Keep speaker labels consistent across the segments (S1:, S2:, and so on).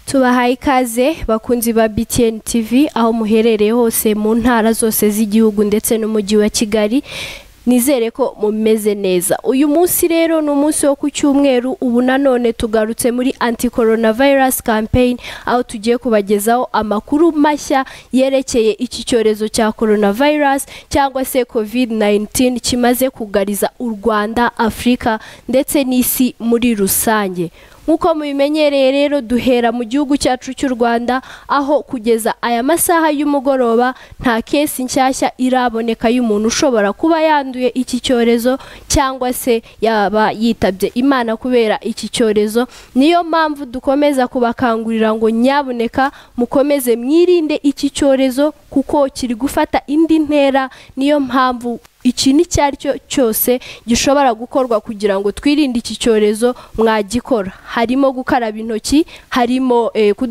S1: tubahaye ikaze bakunzi ba BTN TV aho muherereye hose mu ntara zose z'igihugu ndetse n'umujyi wa Kigali nizere ko mumeze neza uyu munsi rero ni umunsi wo ku cyumweru ubu nanone tugarutse muri anti coronavirus campaign aho tugiye kubagezaho amakuru mashya yerekeye iki cyorezo cya coronavirus cyangwa se covid 19 kimaze kugariza u rwanda afurika ndetse n'isi muri rusange nk'uko mubimenyereye rero duhera mu gihugu cyacu cy'u rwanda aho kugeza aya masaha y'umugoroba nta kesi nshyashya iraboneka y'umuntu ushobora kuba yanduye iki cyorezo cyangwa se yaba yitabye imana kubera iki cyorezo niyo mpamvu dukomeza kubakangurira ngo nyaboneka mukomeze mwirinde iki cyorezo kuko kiri gufata indi ntera niyo mpamvu ikintu icyo ari cyo cyose gishobora gukorwa kugira ngo twirinde iki cyorezo mwagikora harimo gukaraba intoki harimo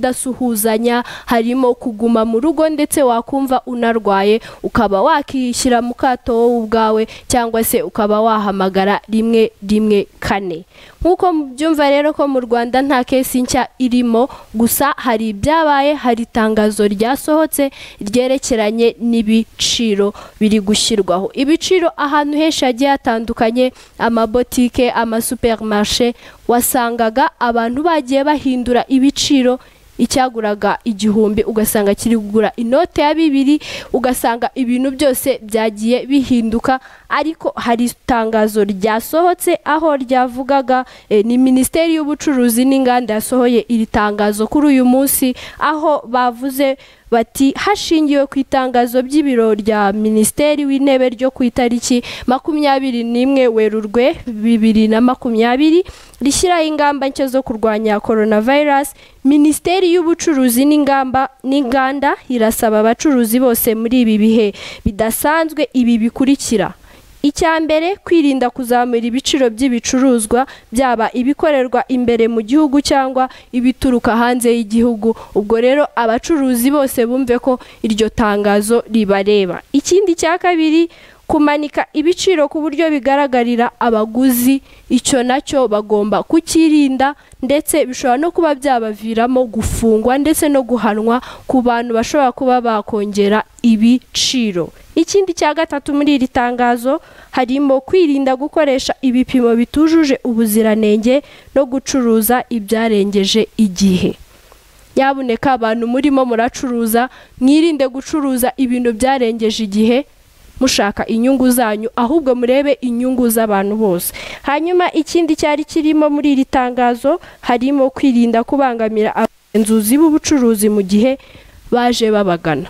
S1: kudasuhuzanya harimo kuguma mu rugo ndetse wakumva unarwaye ukaba wakishyira mu kato wowe ubwawe cyangwa se ukaba wahamagara rimwe rimwe kane nk'uko mubyumva rero ko mu rwanda nta kesi nshya irimo gusa hari ibyabaye hari itangazo ryasohotse ryerekeranye n'ibiciro biri gushyirwaho ibiciro ahantu henshi hagiye hatandukanye amabotike amasupermarishe wasangaga abantu bagiye bahindura ibiciro icyaguraga igihumbi ugasanga kiri kugura inote ya bibiri ugasanga ibintu byose byagiye bihinduka ariko hari itangazo ryasohotse aho ryavugaga ni minisiteri y'ubucuruzi n'inganda yasohoye iri tangazo kuri uyu munsi aho bavuze bati hashingiwe ku itangazo by'ibiro rya minisiteri w'intebe ryo ku itariki makumyabiri n'imwe werurwe bibiri na makumyabiri rishyiraho ingamba nshya zo kurwanya coronavirus minisiteri y'ubucuruzi n'ingamba n'inganda irasaba abacuruzi bose muri ibi bihe bidasanzwe ibi bikurikira icya mbere kwirinda kuzamura ibiciro by'ibicuruzwa byaba ibikorerwa imbere mu gihugu cyangwa ibituruka hanze y'igihugu ubwo rero abacuruzi bose bumve ko iryo tangazo ribareba ikindi cya kabiri kumanika ibiciro ku buryo bigaragarira abaguzi icyo nacyo bagomba kukirinda ndetse bishobora no kuba byabaviramo gufungwa ndetse no guhanwa ku bantu bashobora kuba bakongera ibiciro ikindi cya gatatu muri iri tangazo harimo kwirinda gukoresha ibipimo bitujuje ubuziranenge no gucuruza ibyarengeje igihe yaboneka abantu murimo muracuruza mwirinde gucuruza ibintu byarengeje igihe mushaka inyungu zanyu ahubwo murebe inyungu z'abantu bose hanyuma ikindi cyari kirimo muri iri tangazo harimo kwirinda kubangamira abagenzuzi b'ubucuruzi mu gihe baje babagana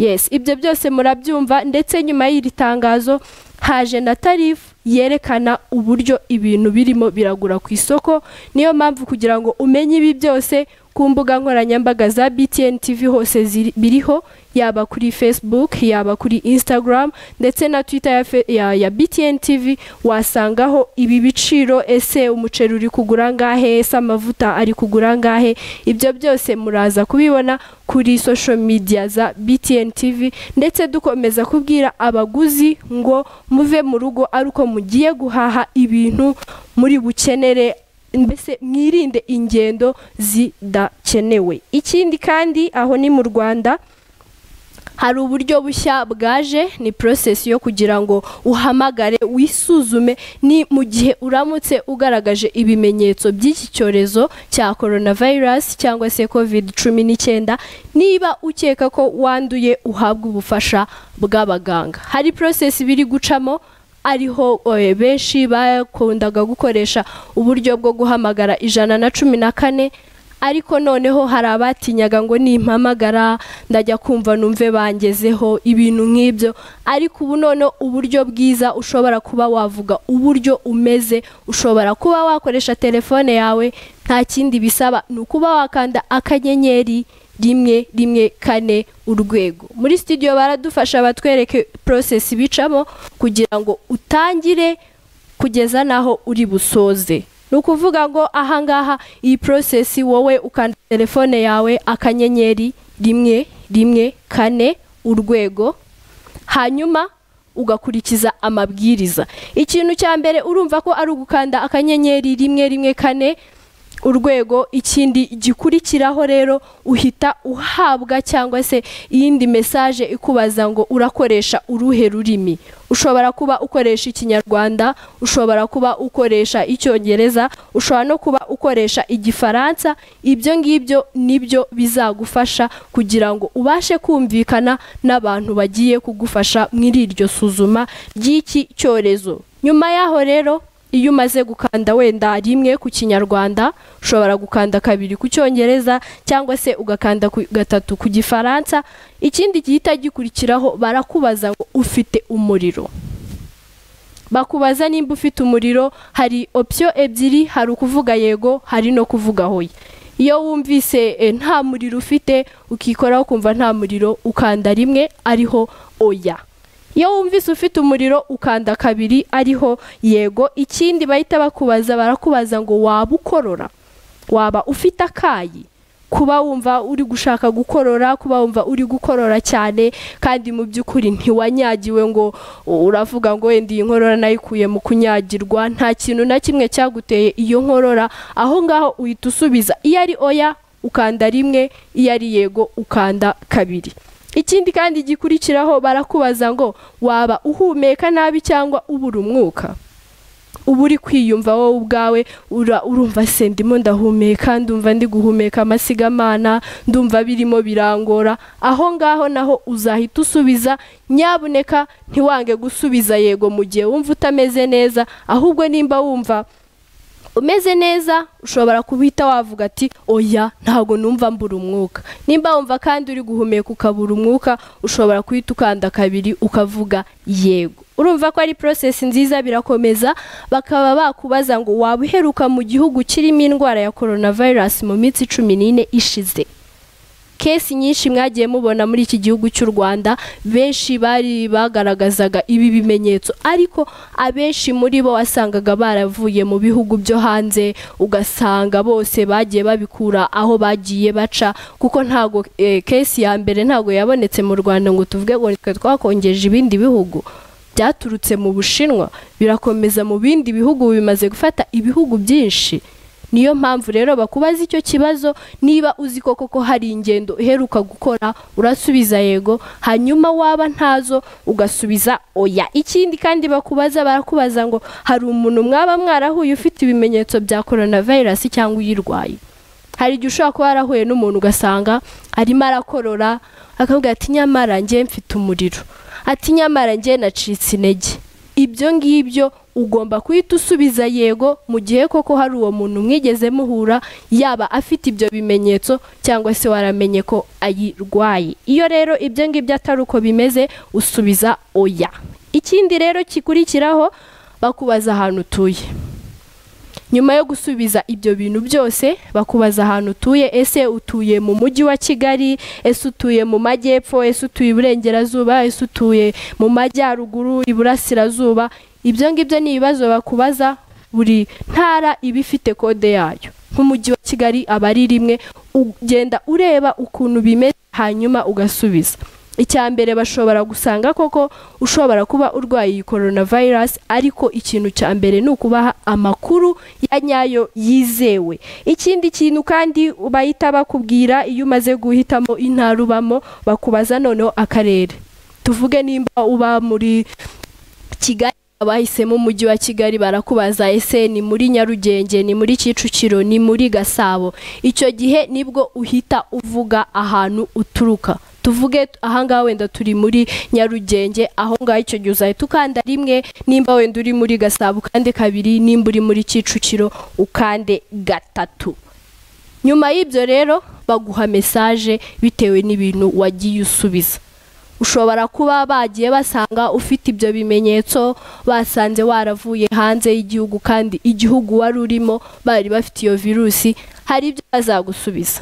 S1: yes ibyo byose murabyumva ndetse nyuma y'iri tangazo haje na tarifu yerekana uburyo ibintu birimo biragura ku isoko niyo mpamvu kugira ngo umenye ibi byose ku mbuga nkoranyambaga za BTN TV hose biriho yaba kuri Facebook yaba kuri Instagram ndetse na Twitter ya, ya, ya BTN TV wasangaho ibi biciro ese umuceri uri kugura ngahe ese amavuta ari kugura ngahe ibyo byose muraza kubibona kuri social media za BTN TV ndetse dukomeza kubwira abaguzi ngo muve mu rugo ari uko mugiye guhaha ibintu muri bukenere mbese mwirinde ingendo zidakenewe ikindi kandi aho ni mu rwanda hari uburyo bushya bwaje ni porosesi yo kugira ngo uhamagare wisuzume ni mu gihe uramutse ugaragaje ibimenyetso by'iki cyorezo cya coronavirus cyangwa se covid cumi n'icyenda niba ukeka ko wanduye uhabwa ubufasha bw'abaganga hari porosesi biri gucamo ariho benshi bakundaga gukoresha uburyo bwo guhamagara ijana na cumi na kane ariko noneho hari abatinyaga ngo nimpamagara ndajya kumva numve bangezeho ibintu nk'ibyo ariko ubu noneho uburyo bwiza ushobora kuba wavuga uburyo umeze ushobora kuba wakoresha telefone yawe nta kindi bisaba ni ukuba wakanda akanyenyeri rimwe rimwe kane urwego muri studio baradufasha batwereke porosesi bicamo kugira ngo utangire kugeza n'aho uri busoze ni ukuvuga ngo ahangaha iyi porosesi wowe ukanda telefone yawe akanyenyeri rimwe rimwe kane urwego hanyuma ugakurikiza amabwiriza ikintu cya mbere urumva ko ari ugukanda akanyenyeri rimwe rimwe kane urwego ikindi gikurikiraho rero uhita uhabwa cyangwa se iyindi mesaje ikubaza ngo urakoresha uruhe rurimi ushobora kuba ukoresha ikinyarwanda ushobora kuba ukoresha icyongereza ushobora no kuba ukoresha igifaransa ibyo ngibyo nibyo bizagufasha kugira ngo ubashe kumvikana n'abantu bagiye kugufasha muri iryo suzuma ry'iki cyorezo nyuma yaho rero iyo umaze gukanda wenda rimwe ku kinyarwanda ushobora gukanda kabiri ku cyongereza cyangwa se ugakanda gatatu ku gifaransa ikindi gihita gikurikiraho barakubaza ngo ufite umuriro bakubaza nimba ufite umuriro hari opsiyo ebyiri hari ukuvuga yego hari no kuvuga hoya iyo wumvise nta muriro ufite ukikoraho ukumva nta muriro ukanda rimwe ariho oya iyo wumvise ufite umuriro ukanda kabiri ariho yego ikindi bahita bakubaza barakubaza ngo waba ukorora waba ufite akayi kuba wumva uri gushaka gukorora kuba wumva uri gukorora cyane kandi mu by'ukuri ntiwanyagiwe ngo uravuga ngo wenda iyi nkorora nayikuye mu kunyagirwa nta kintu na kimwe cyaguteye iyo nkorora aho ngaho uhita usubiza iyo ari oya ukanda rimwe iyo ari yego ukanda kabiri ikindi kandi gikurikiraho barakubaza ngo waba uhumeka nabi cyangwa ubura umwuka uba uri kwiyumva wowe ubwawe urumva se ndimo ndahumeka ndumva ndi guhumeka amasigamana ndumva birimo birangora aho ngaho naho uzahita usubiza nyabuneka ntiwange gusubiza yego mu gihe wumva utameze neza ahubwo nimba wumva umeze neza ushobora kubita wavuga ati oya ntabwo numva mbura umwuka nimba wumva kandi uri guhumeka ukabura umwuka ushobora guhita ukanda kabiri ukavuga yego urumva ko ari porosesi nziza birakomeza bakaba bakubaza ngo waba uheruka mu gihugu kirimo indwara ya korona vayirasi mu minsi cumi n'ine ishize kesi nyinshi mwagiye mubona muri iki gihugu cy'u rwanda benshi bari bagaragazaga ibi bimenyetso ariko abenshi muri bo wasangaga baravuye mu bihugu byo hanze ugasanga bose bagiye babikura aho bagiye baca kuko ntabwo kesi ya mbere ntabwo yabonetse mu rwanda ngo tuvuge ngo twe twakongeje ibindi bihugu byaturutse mu bushinwa birakomeza mu bindi bihugu bimaze gufata ibihugu byinshi niyo mpamvu rero bakubaza icyo kibazo niba uzi ko koko hari ingendo uheruka gukora urasubiza yego hanyuma waba ntazo ugasubiza oya ikindi kandi bakubaza barakubaza ngo hari umuntu mwaba mwarahuye ufite ibimenyetso bya korona vayirasi cyangwa uyirwaye hari igihe ushobora kuba warahuye n'umuntu ugasanga arimo arakorora akavuga ati nyamara njye mfite umuriro ati nyamara njye nacitse intege ibyo ngibyo ugomba guhita usubiza yego mu gihe koko hari uwo muntu mwigeze muhura yaba afite ibyo bimenyetso cyangwa se waramenye ko ayirwaye iyo rero ibyo ngibyo atari uko bimeze usubiza oya ikindi rero kikurikiraho bakubaza ahantu utuye nyuma yo gusubiza ibyo bintu byose bakubaza ahantu utuye ese utuye mu mujyi wa kigali ese utuye mu majyepfo ese utuye iburengerazuba ese utuye mu majyaruguru iburasirazuba ibyo ngibyo ni ibibazo bakubaza buri ntara iba ifite kode yayo nk'umujyi wa kigali aba ari rimwe ugenda ureba ukuntu bimeze hanyuma ugasubiza icya mbere bashobora gusanga koko ushobora kuba urwaye iyi korona vayirasi ariko ikintu cya mbere ni ukubaha amakuru ya nyayo yizewe ikindi kintu kandi bahita bakubwira iyo umaze guhitamo intara ubamo bakubaza noneho akarere tuvuge nimba uba muri kigali abahisemo umujyi wa kigali barakubaza ese ni muri nyarugenge ni muri kicukiro ni muri gasabo icyo gihe nibwo uhita uvuga ahantu uturuka tuvuge ahangaha wenda turi muri nyarugenge aho ngaho icyo gihe uzahita ukanda rimwe nimba wenda uri muri gasabo ukande kabiri nimba uri muri kicukiro ukande gatatu nyuma y'ibyo rero baguha mesaje bitewe n'ibintu wagiye usubiza ushobora kuba bagiye basanga ufite ibyo bimenyetso basanze waravuye hanze y'igihugu kandi igihugu wari urimo bari bafite iyo virusi hari ibyo bazagusubiza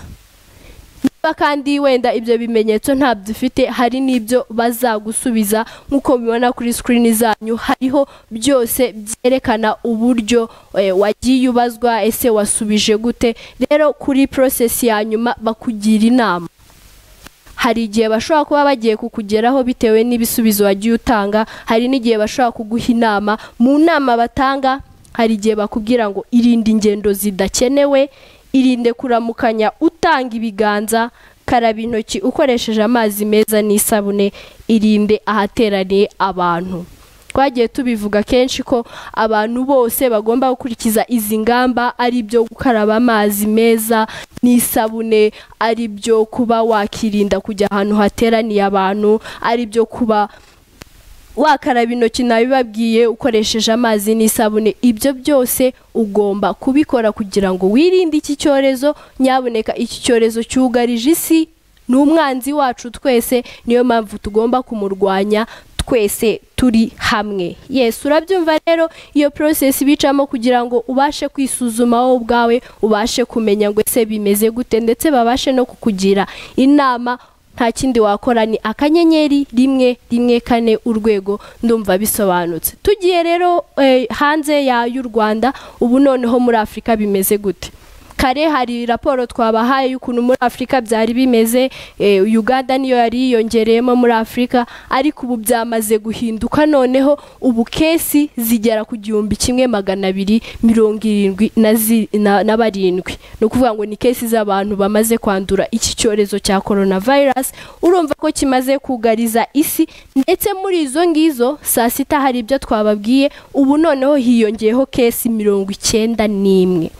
S1: niba kandi wenda ibyo bimenyetso ntabyo ufite hari n'ibyo bazagusubiza nk'uko mubibona kuri sikirini zanyu hariho byose byerekana uburyo wagiye ubazwa ese wasubije gute rero kuri porosesi ya nyuma bakugira inama hari igihe bashobora kuba bagiye kukugeraho bitewe n'ibisubizo wagiye utanga hari n'igihe bashobora kuguha inama mu nama batanga hari igihe bakubwira ngo irinde ingendo zidakenewe irinde kuramukanya utanga ibiganza karaba intoki ukoresheje amazi meza n'isabune irinde ahateraniye abantu twagiye tubivuga kenshi ko abantu bose bagomba gukurikiza izi ngamba ari byo gukaraba amazi meza n'isabune ari byo kuba wakirinda kujya ahantu hateraniye abantu ari byo kuba wakaraba intoki nabibabwiye ukoresheje amazi n'isabune ibyo byose ugomba kubikora kugira ngo wirinde iki cyorezo nyaboneka iki cyorezo cyugarije isi ni umwanzi wacu twese niyo mpamvu tugomba kumurwanya twese turi hamwe yesu urabyumva rero iyo porosesi bicamo kugira ngo ubashe kwisuzuma wowe ubwawe ubashe kumenya ngo ese bimeze gute ndetse babashe no kukugira inama nta kindi wakora ni akanyenyeri rimwe rimwe kane urwego ndumva bisobanutse tugiye rero hanze y'u rwanda ubu noneho muri afurika bimeze gute kare hari raporo twabahaye y'ukuntu muri afurika byari bimeze uganda niyo yari yiyongereyemo muri afurika ariko ubu byamaze guhinduka noneho ubu kesi zigera ku gihumbi kimwe magana abiri mirongo irindwi na barindwi ni ukuvuga ngo ni kesi z'abantu bamaze kwandura iki cyorezo cya korona vayirasi urumva ko kimaze kugariza isi ndetse muri izo ngizo saa sita hari ibyo twababwiye ubu noneho hiyongeyeho kesi mirongo icyenda n'imwe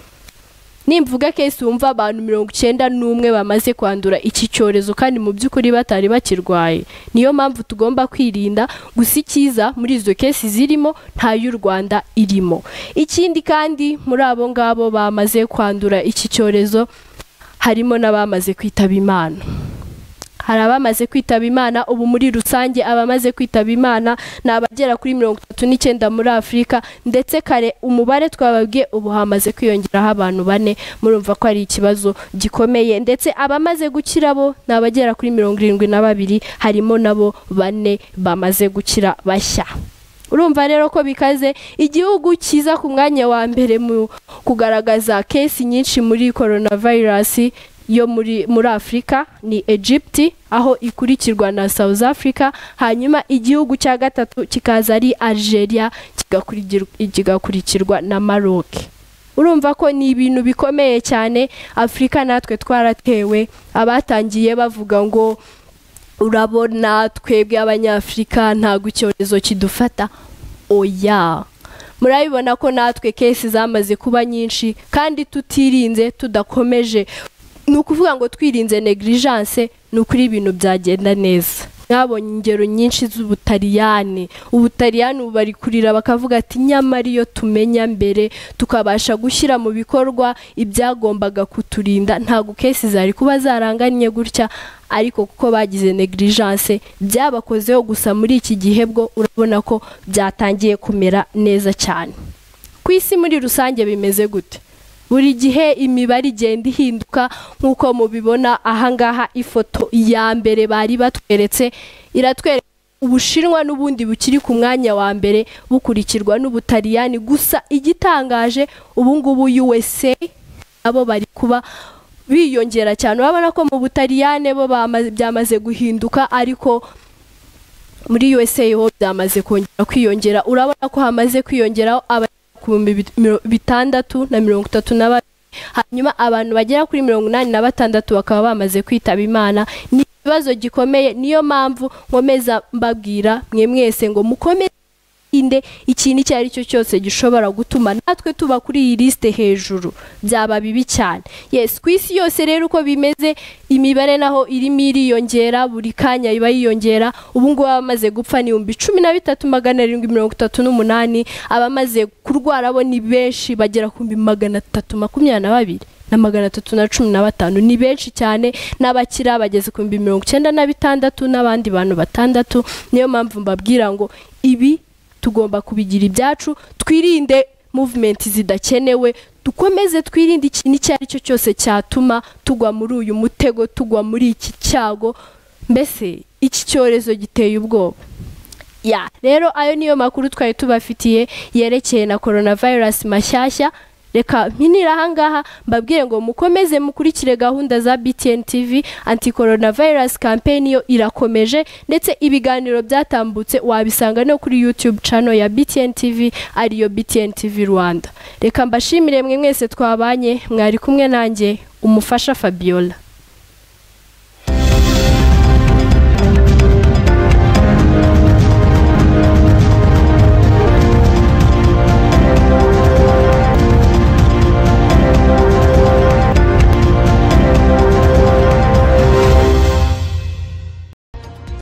S1: nimvuga kesi wumva abantu mirongo icyenda n'umwe bamaze kwandura iki cyorezo kandi mu by'ukuri batari bakirwaye niyo mpamvu tugomba kwirinda gusa icyiza muri izo kesi zirimo nta y'u rwanda irimo ikindi kandi muri abo ngabo bamaze kwandura iki cyorezo harimo n'abamaze kwitaba imana hari abamaze kwitaba imana ubu muri rusange abamaze kwitaba imana ni abagera kuri mirongo itatu n'icyenda muri afurika ndetse kare umubare twababwiye ubu hamaze kwiyongeraho abantu bane murumva ko ari ikibazo gikomeye ndetse abamaze gukira bo ni abagera kuri mirongo irindwi na babiri harimo nabo bane bamaze gukira bashya urumva rero ko bikaze igihugu cyiza ku mwanya wa mbere mu kugaragaza kesi nyinshi muri korona vayirasi yo muri muri afurika ni egypte aho ikurikirwa na south africa hanyuma igihugu cya gatatu kikaza ari algeria kigakurikirwa na maroc urumva ko ni ibintu bikomeye cyane afurika natwe twaratewe abatangiye bavuga ngo urabona twebwe abanyafurika ntabwo icyorezo kidufata oya murabibona ko natwe kesi zamaze kuba nyinshi kandi tutirinze tudakomeje ni ukuvuga ngo twirinze negligence ni ukuri ibintu byagenda neza mwabonye ingero nyinshi z'ubutaliyani ubutaliyani ubu bari kurira bakavuga ati nyamara iyo tumenya mbere tukabasha gushyira mu bikorwa ibyagombaga kuturinda ntabwo kesi zari kuba zaranganye gutya ariko kuko bagize negligence byabakozeho gusa muri iki gihe bwo urabona ko byatangiye kumera neza cyane ku isi muri rusange bimeze gute buri gihe imibare igenda ihinduka nk'uko mubibona ahangaha ifoto ya mbere bari batweretse iratwereka ubushinwa n'ubundi bukiri ku mwanya wa mbere bukurikirwa n'ubutaliyani gusa igitangaje ubungubu usa nabo bari kuba biyongera cyane urabona ko mu butaliyane bo byamaze guhinduka ariko muri usa ho byamaze kongera kwiyongera urabona ko hamaze kwiyongeraho ibihumbi bitandatu na mirongo itatu na babiri hanyuma abantu bagera kuri mirongo inani na batandatu bakaba bamaze kwitaba imana ni ikibazo gikomeye niyo mpamvu nkomeza mbabwira mwe mwese ngo mukomeze inde ikintu icyo ari cyo cyose gishobora gutuma natwe tuba kuri iyi lisite hejuru byaba bibi cyane yesi ku isi yose rero uko bimeze imibare naho irimo iriyongera buri kanya iba yiyongera ubungubu abamaze gupfa ni ibihumbi cumi na bitatu magana arindwi mirongo itatu n'umunani abamaze kurwara bo ni benshi bagera ku bihumbi magana atatu makumyabiri na babiri na magana atatu na cumi na batanu ni benshi cyane n'abakira bageze ku bihumbi mirongo icyenda na bitandatu n'abandi bantu batandatu niyo mpamvu mbabwira ngo ibi tugomba kubigira ibyacu twirinde muvumenti zidakenewe dukomeze twirinde ikintu icyo ari cyo cyose cyatuma tugwa muri uyu mutego tugwa muri iki cyago mbese iki cyorezo giteye ubwoba rero ayo niyo makuru twari tubafitiye yerekeye na korona vayirasi mashyashya reka mpinira ahangaha mbabwire ngo mukomeze mukurikire gahunda za btn tv anti coronavirus campaign yo irakomeje ndetse ibiganiro byatambutse wabisanga no kuri youtube channel ya btn tv ariyo btn tv rwanda reka mbashimire mwe mwese twabanye mwari kumwe nanjye umufasha fabiola